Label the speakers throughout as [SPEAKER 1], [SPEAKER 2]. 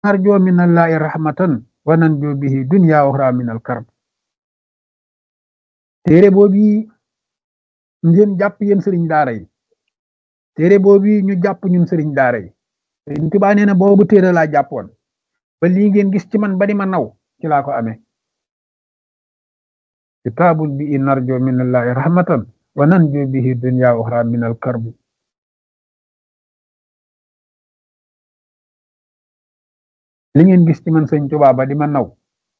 [SPEAKER 1] narjo min allahi rahmatan wa nanjo bihi dunya uxra min al karb téere boobu ngeen jàpp yéen sëriñ daara yi téere boobu ñu jàpp ñun sëriñ daara yi sëriñ Tuubaa nee na boobu téere laa jàppoon ba lii ngeen gis ci man ba di ma naw ci laa ko amee kitaabun bi narjo min allahi rahmatan wa nanjo bihi dunya uxra min al karb li ngeen gis ci man sëñ Tuubaa ba di ma naw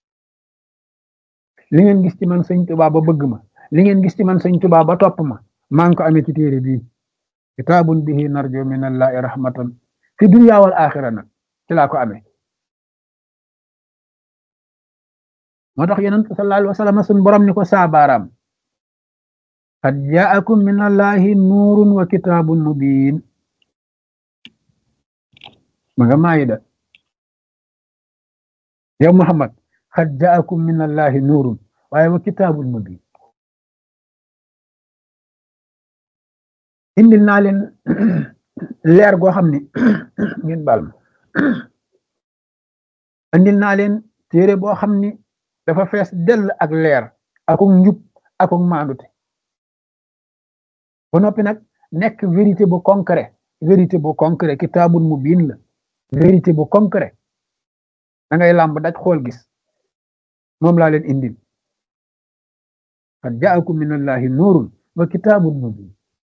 [SPEAKER 1] li ngeen gis ci man sëñ Tuubaa ba bëgg ma li ngeen gis ci man sëñ Tuubaa ba topp ma maa ngi ko amee ci téere bii kitaabun bihi narjo min allahi rahmatan fi dunya wal axira nag ci laa ko amee moo tax yonent sallallahu alayhi wa sallam sun borom ni ko saabaaraam qad jaakum min allahi nuurun wa kitaabun mubiin ma nga maayida yow Muhammad qad jaakum min allahi nuurun waaye wa kitaabun mubiin indil naa leen leer goo xam ne ngeen baal ma indil naa leen téere boo xam ni dafa fees dell ak leer akuk njub akuk maandute ba noppi nag nekk vérité bu concret vérité bu concret kitaabun mubiin la vérité bu concret da ngay làmb daj xool gis moom laa leen indil qad jaakum min allahi nuurun wa kitaabun mubiin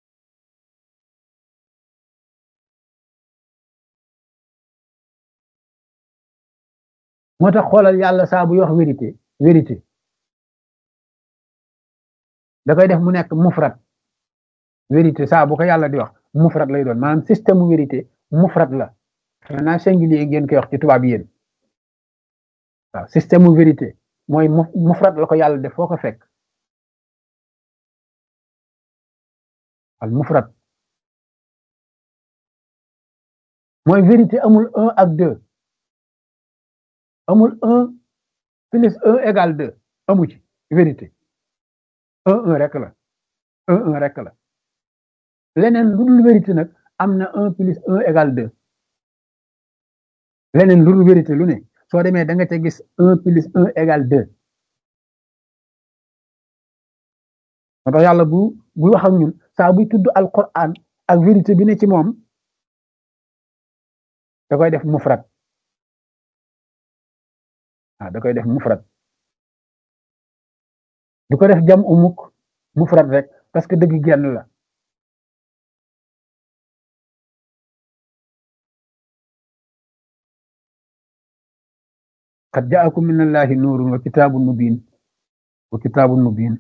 [SPEAKER 1] moo tax xoolal yàlla saa buy wax vérité vérité da koy def mu nekk mufrat vérité saa bu ko yàlla di wax mufrat lay doon maanaam système mu vérité mufrat la xanaa singulier ngeen koy wax ci tubaab yéen waaw système mu vérité mooy mufrat la ko yàlla def foo ko fekk al mufrat mooy vérité amul un ak deux amul un plus un égal deux amu ci vérité un un rek la un un rek la leneen lu dul vérité nag am na un plus un égal deux leneen lu dul vérité lu ne soo demee da nga ca gis un plus un égal deux moo tax yàlla bu bu wax ak ñun saa buy tudd alquran ak vérité bi ne ci moom da koy def mufrat ah da koy def mufrat du ko def jam umuk mufrat rek parce que dëgg genn la qad jaakum min allahi nuurun wa kitaabun mubiin wa kitaabun mubiin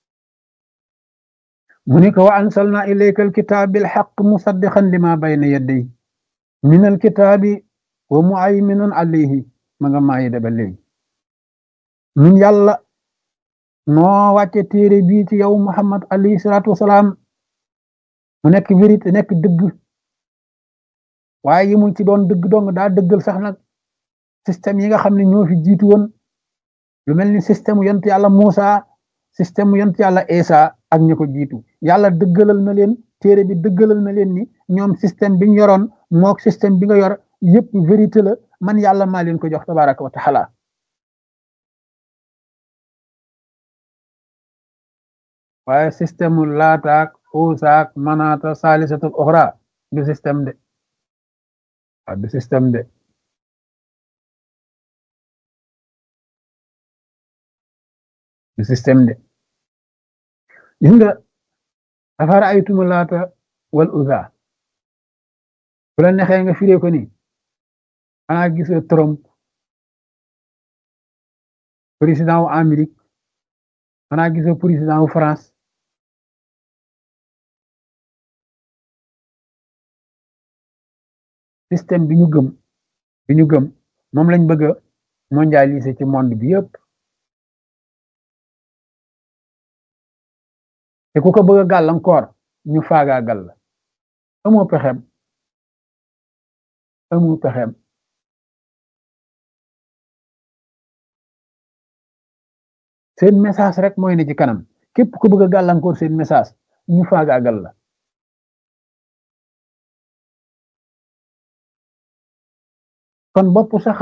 [SPEAKER 1] mu ni ko wa ansalna ilayka alkitaab bilxaq musaddiqan lima bayna yadday min alkitaabi wa muayminun alayhi ma nga maayi da ba léegi ñun yàlla noo wàcce téere bii ci yow Muhammad alayhi salaatu wasalaam mu nekk vérité nekk dëgg waaye yi mu ci doon dëgg dong daa dëggal sax nag système yi nga xam ne ñoo fi jiitu woon lu mel ni système yont yàlla Muusa système yont yàlla Isa ak ñi ko jiitu yàlla dëggalal na leen téere bi dëggalal na leen ni ñoom système bi ñu yoroon mook système bi nga yor yëpp vérité la man yàlla maa leen ko jox tabaraka wa taala waaye système mu laataak uusaak manaata saalisatul oxra du système de waaw du système de du système de gis nga afara aytumu laata wal uza bu la nexee nga firee ko ni xanaa gisoo Trump président wu Amérique xanaa gisoo président wu France système bi ñu gëm bi ñu gëm moom lañ bëgg a mondialiser ci monde bi yëpp te ku ko bëgg a gàllankoor ñu faagaagal la amoo pexem amoo pexem seen message rek mooy ne ci kanam képp ku bëgg a gàllankoor seen message ñu faagaagal la kon bopp sax